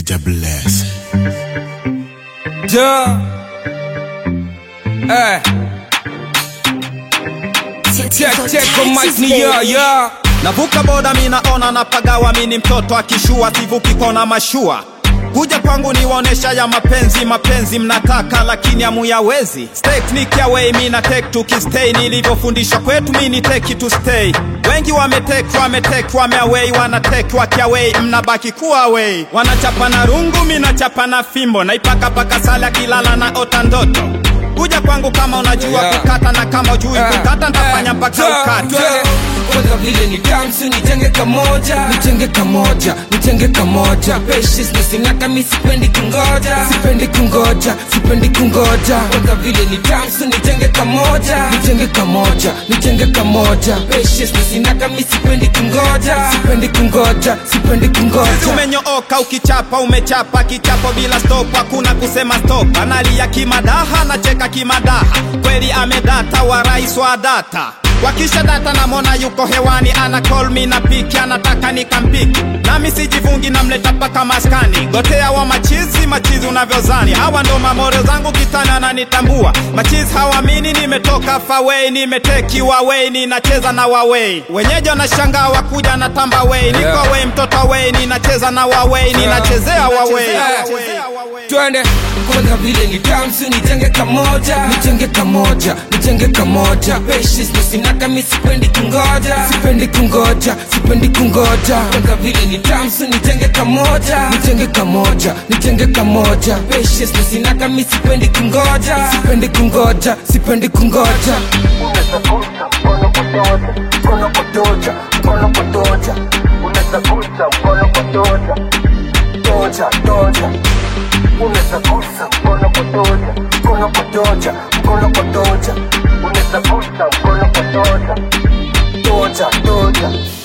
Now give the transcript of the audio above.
Jah bless. Yeah. Eh. Check, check on mic ni yeah, yeah. navuka boda minaona napagawa mini mtoto akishua sivuki kona mashua kuja kwangu niwaonesha ya mapenzi mapenzi mnataka lakini amuyawezi teknik ya wei mina tek tukistay nilivyofundishwa kwetu mini teki to stay wengi wametek wametek wameawei wanatek wakiawei mnabaki kuwa wei wanachapa na rungu minachapa na fimbo naipakapaka sala akilala na ota ndoto kuja kwangu kama unajua Yeah. kukata na kama ujui kukata ntafanya mpaka ukatwe kwanza vile ni tamsu nitenge kamoja nitenge kamoja nitenge kamoja Patience na sinaka mi sipendi kungoja sipendi kungoja sipendi kungoja kwanza vile ni tamsu nitenge kamoja nitenge kamoja nitenge kamoja Patience na sinaka mi sipendi kungoja sipendi kungoja sipendi Sisi kungoja umenyooka ukichapa umechapa kichapo bila stop hakuna kusema stop analia kimadaha nacheka kimadaha kweli amedata wa rais wa data wakisha data namona yuko hewani ana call me na piki anataka nikampiki nami sijivungi namleta paka maskani gotea wa machizi machizi unavyozani hawa ndo mamore zangu kitani ananitambua machizi hawamini nimetoka fawei nimeteki wawei ninacheza na wawei wenyeji wanashangaa wakuja na tamba wei niko Yeah. wei mtoto wei ninacheza na wawei ninachezea wawei twende kwanza vile ni tamsu nitenge kamoja nitenge kamoja nitenge kamoja Patience na sinaka mi sipendi kungoja sipendi kungoja sipendi kungoja kwanza vile ni tamsu nitenge kamoja nitenge kamoja nitenge kamoja Patience na sinaka mi sipendi kungoja sipendi kungoja sipendi kungoja unazagusa mkono kutoja mkono kutoja mkono kutoja unazagusa mkono kutoja toja toja unazagusa mkono kutoja mkono kutoja mkono kutoja unazagusa mkono kutoja toja toja